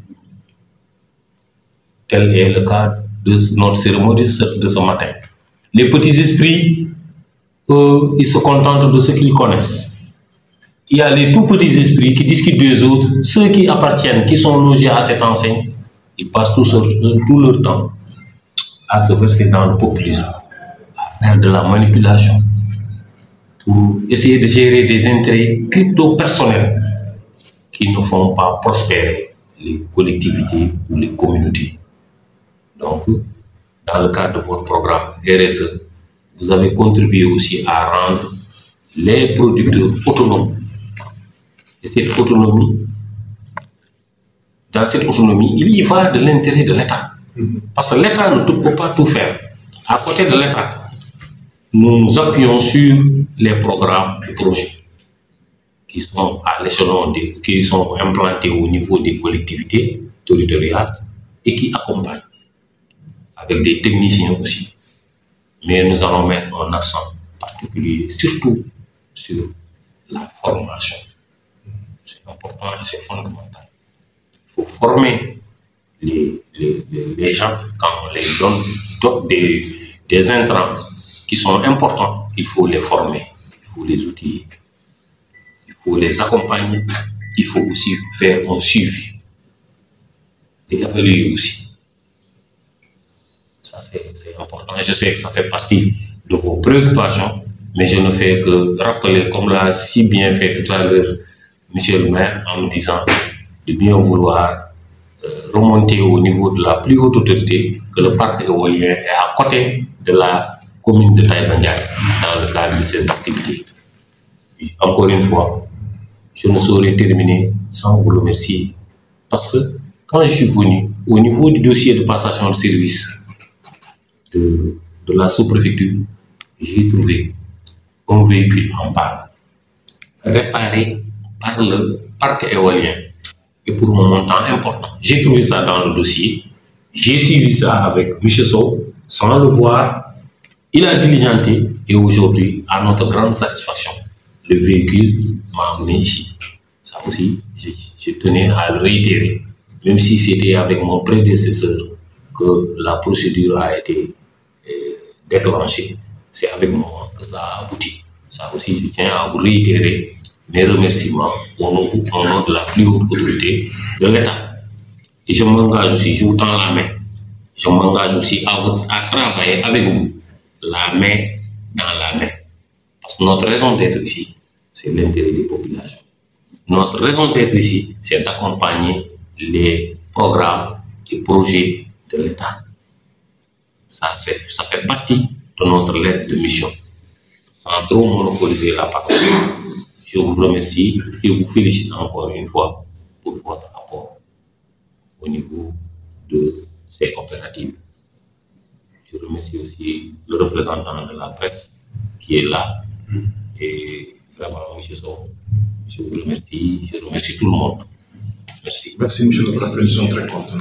Tel est le cas de notre cérémonie de ce, de ce matin. Les petits esprits, eux, ils se contentent de ce qu'ils connaissent. Il y a les tout petits esprits qui discutent des autres, ceux qui appartiennent, qui sont logés à cette enseigne, ils passent tout, ce- tout leur temps à se verser dans le populisme, à faire de la manipulation, pour essayer de gérer des intérêts crypto-personnels qui ne font pas prospérer les collectivités ou les communautés. Donc, dans le cadre de votre programme RSE, vous avez contribué aussi à rendre les producteurs autonomes. Et cette autonomie, dans cette autonomie, il y va de l'intérêt de l'État. Parce que l'État ne peut pas tout faire. À côté de l'État, nous nous appuyons sur les programmes et projets qui sont à l'échelon des, qui sont implantés au niveau des collectivités territoriales et qui accompagnent avec des techniciens aussi. Mais nous allons mettre un accent particulier surtout sur la formation. C'est important et c'est fondamental. Il faut former les, les, les- les gens quand on les donne do- des, des intrants qui sont importants. Il faut les former, il faut les outiller, il faut les accompagner, il faut aussi faire un suivi et évaluer aussi. Ça, c'est c'est important. Je sais que ça fait partie de vos préoccupations, mais je ne fais que rappeler, comme l'a si bien fait tout à l'heure monsieur le maire en me disant de bien vouloir euh, remonter au niveau de la plus haute autorité que le parc éolien est à côté de la commune de Taïba Ndiaye dans le cadre de ses activités. Encore une fois, je ne saurais terminer sans vous remercier parce que quand je suis venu au niveau du dossier de passation de service de, de la sous-préfecture, j'ai trouvé un véhicule en panne réparé par le parc éolien et pour un montant important. J'ai trouvé ça dans le dossier. J'ai suivi ça avec M. Sow sans le voir. Il a diligenté et aujourd'hui, à notre grande satisfaction, le véhicule m'a amené ici. Ça aussi, je, je tenais à le réitérer, même si c'était avec mon prédécesseur que la procédure a été euh, déclenchée. C'est avec moi que ça a abouti. Ça aussi, je tiens à vous réitérer mes remerciements au nom, au nom de la plus haute autorité de l'État. Et je m'engage aussi, je vous tends la main, je m'engage aussi à, vous- à travailler avec vous, la main dans la main. Parce que notre raison d'être ici, c'est l'intérêt des populations. Notre raison d'être ici, c'est d'accompagner les programmes et projets de l'État. Ça, c'est- ça fait partie de notre lettre de mission. Sans trop monopoliser la parole, je vous remercie et vous félicite encore une fois pour votre apport au niveau de ces coopératives. Je remercie aussi le représentant de la presse qui est là et vraiment, M. Sow, je vous remercie, je remercie tout le monde. Merci. Merci, monsieur le préfet, nous sommes très contents.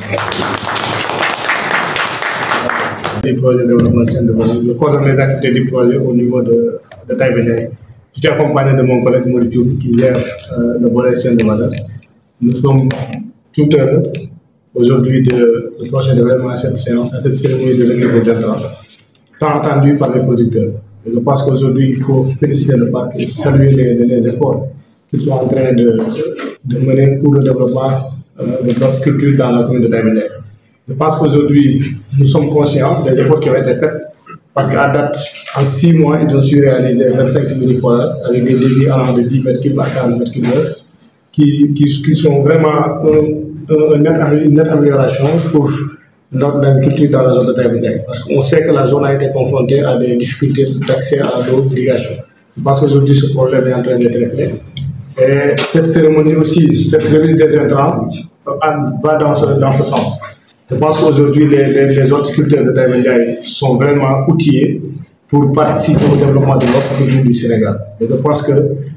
du projet de développement Saint-Denis, je coordonne les activités du projet au niveau de, de Taïbéniaï. Je suis accompagné de mon collègue Mauricio qui gère euh, le volet Saint-Denis. Nous sommes tout heureux aujourd'hui de, de procéder vraiment à cette séance, à cette cérémonie de remise des intrants, tant attendu par les producteurs. Et je pense qu'aujourd'hui, il faut féliciter le parc et saluer les, les efforts qu'ils sont en train de, de mener pour le développement euh, de notre culture dans la commune de Taïbéniaï. Je pense qu'aujourd'hui, nous sommes conscients des efforts qui ont été faits parce qu'à date, en six mois, ils ont su réaliser 25 000 forages avec des débits allant de 10 mètres cubes à 15 mètres cubes heure, qui, qui, qui sont vraiment un- un- un net amé- une nette amélioration pour notre agriculture dans la zone de Taïbéniaï. Parce qu'on sait que la zone a été confrontée à des difficultés d'accès à l'eau d'irrigation. Je pense qu'aujourd'hui, ce problème est en train d'être réglé. Et cette cérémonie aussi, cette remise des intrants, euh, va dans ce, dans ce sens. Je pense qu'aujourd'hui, les, les, les horticulteurs de Taïwandiaï sont vraiment outillés pour participer au développement de notre culture du Sénégal. Et je pense que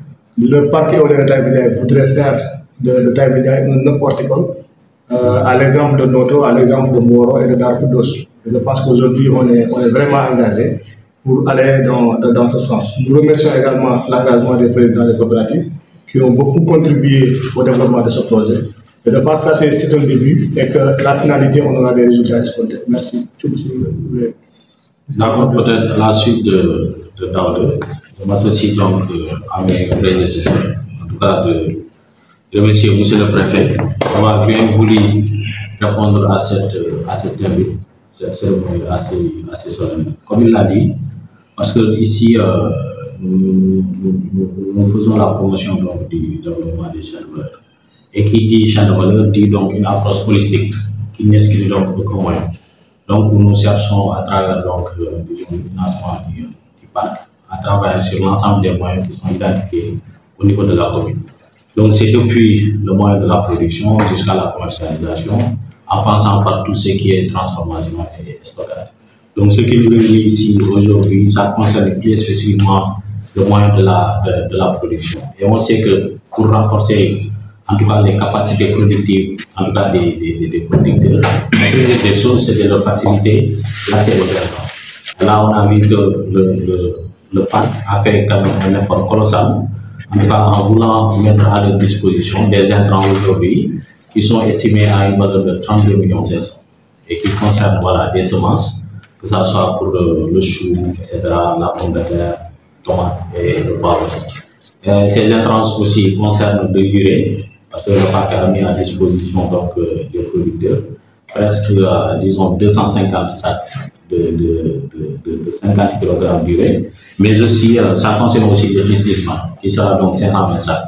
le parc éolien de Taïwandiaï voudrait faire de, de Taïwandiaï un hub horticole, euh, à l'exemple de Noto, à l'exemple de Moro et de Darfoudos. Et je pense qu'aujourd'hui, on est, on est vraiment engagé pour aller dans, dans, dans ce sens. Nous remercions également l'engagement des présidents des coopératives qui ont beaucoup contribué au développement de ce projet. Et je pense que ça, c'est c'est un début et que la finalité, on aura des résultats escomptés. Merci. Tchou, si vous voulez. D'accord, peut-être à la suite de, de Daouda, je m'associe donc euh, à mes prédécesseurs, en tout cas de remercier Monsieur le Préfet d'avoir bien voulu répondre à cette, euh, à cette invite, cette cérémonie assez, assez solennelle. Comme il l'a dit, parce que ici, euh, nous, nous- nous- nous faisons la promotion donc, du développement des chaînes de valeur. Et qui dit chaîne de valeur dit donc une approche holistique qui n'exclut donc aucun moyen. Donc, nous cherchons à travers donc, euh, disons, le financement du, du parc, à travers sur l'ensemble des moyens qui sont identifiés au niveau de la commune. Donc, c'est depuis le moyen de la production jusqu'à la commercialisation, en passant par tout ce qui est transformation et stockage. Donc, ce qui nous réunit ici aujourd'hui, ça concerne plus spécifiquement le moyen de la, de, de la production. Et on sait que pour renforcer en tout cas les capacités productives, en tout cas des, des, des- des producteurs. La première des choses, c'est de leur faciliter l'accès aux intrants. Là, on a vu que le, le, le parc a fait quand même un effort colossal, en tout cas en voulant mettre à leur disposition des intrants aujourd'hui qui sont estimés à une valeur de 32 millions 500 et qui concernent voilà, des semences, que ce soit pour le, le chou, etc., la pomme de terre, tomate et le poivre. Euh, ces intrants aussi concernent de l'urée, parce que le parc a mis à disposition donc, euh, des producteurs presque, euh, disons, 250 sacs de, de, de, de, de 50 kg d'urée, mais aussi, euh, ça concerne aussi le investissement, qui sera donc 520 sacs.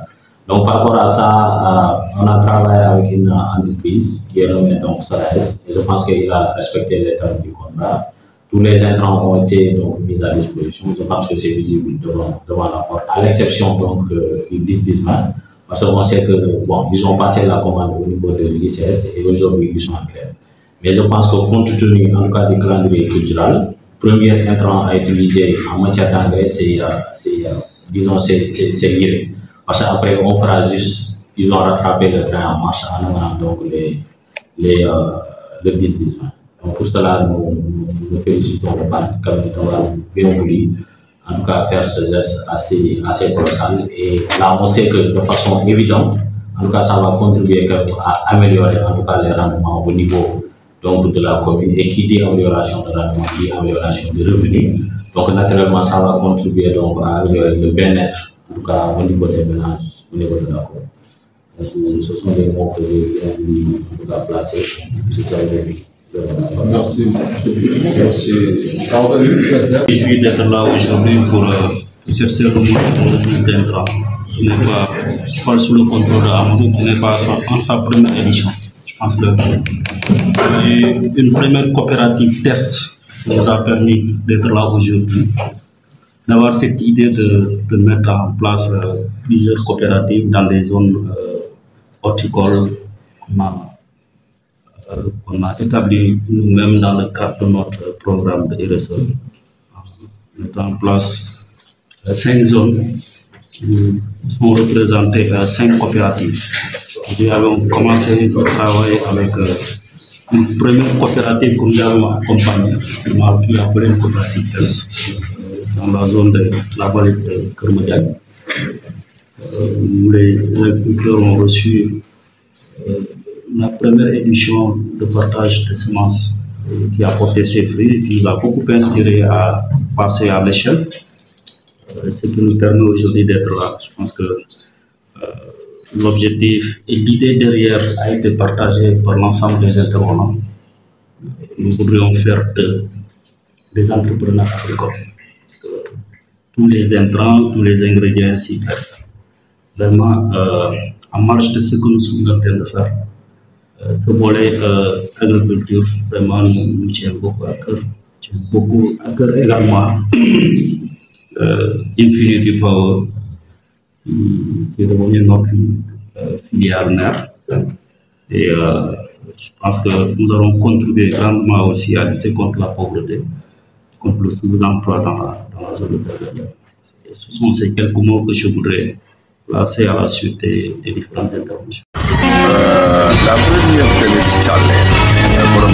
Donc par rapport à ça, euh, on a travaillé avec une entreprise qui est nommée donc Solaris et je pense qu'il a respecté les termes du contrat. Tous les intrants ont été donc mis à disposition. Je pense que c'est visible devant, devant la porte, à l'exception donc euh, du 10 Bismarck, parce qu'on sait que bon, ils ont passé la commande au niveau de l'ICS et aujourd'hui ils sont en grève. Mais je pense que compte tenu en tout cas du calendrier culturel, premier intrant à utiliser en matière d'engrais, c'est, euh, c'est, euh, disons, c'est, c'est, c'est l'urée. Parce qu'après, on fera juste, ils ont rattrapé le train en marche en amenant donc les, les, euh, le 10 Bismarck. Donc pour cela, nous, nous, nous félicitons le parti comme d'avoir bien voulu, en tout cas, faire ce geste assez, assez colossal. Et là, on sait que de façon évidente, en tout cas, ça va contribuer quand même à améliorer en tout cas les rendements au niveau donc, de la commune. Et qui dit amélioration de rendement, dit amélioration de revenus. Donc naturellement, ça va contribuer donc à améliorer le bien-être, en tout cas au niveau des ménages, au niveau de la commune. Donc, ce sont des mots que j'ai bien voulu en tout cas placer. C'est très bien. Merci. Merci. Je suis d'être là aujourd'hui pour euh, exercer le rôle de ministre d'intrant, qui n'est pas, pas sous le contrôle de Amadou, qui n'est pas en sa première édition. Je pense que et une première coopérative test nous a permis d'être là aujourd'hui, d'avoir cette idée de, de mettre en place euh, plusieurs coopératives dans des zones euh, horticoles qu'on a euh, qu'on a établi nous-mêmes dans le cadre de notre programme de RSE, en mettant en place euh, cinq zones où sont représentées euh, cinq coopératives. Nous avons commencé le travail avec euh, une première coopérative que nous avons accompagnée, on a pu appeler une coopérative TES, euh, dans la zone de la vallée de Kermodiak. Euh, nous les agriculteurs ont reçu euh, la première édition de partage de semences euh, qui a porté ses fruits et qui nous a beaucoup inspiré à passer à l'échelle, euh, ce qui nous permet aujourd'hui d'être là. Je pense que euh, l'objectif et l'idée derrière a été partagée par l'ensemble des intervenants. Nous voudrions faire de, des entrepreneurs agricoles. Parce que tous les intrants, tous les ingrédients s'y prêtent. Vraiment, euh, en marge de ce que nous sommes en train de faire, euh, ce volet euh, agriculture, vraiment, nous, nous tient beaucoup à cœur. Tient beaucoup à cœur également euh, Infinity Power, qui qui est devenu notre euh, filiale mère. Et euh, je pense que nous allons contribuer grandement aussi à lutter contre la pauvreté, contre le sous-emploi dans la, dans la zone de Berlin. Et Ce sont ces quelques mots que je voudrais placer à la suite des, des différentes interventions. la première télé ci Thialé borom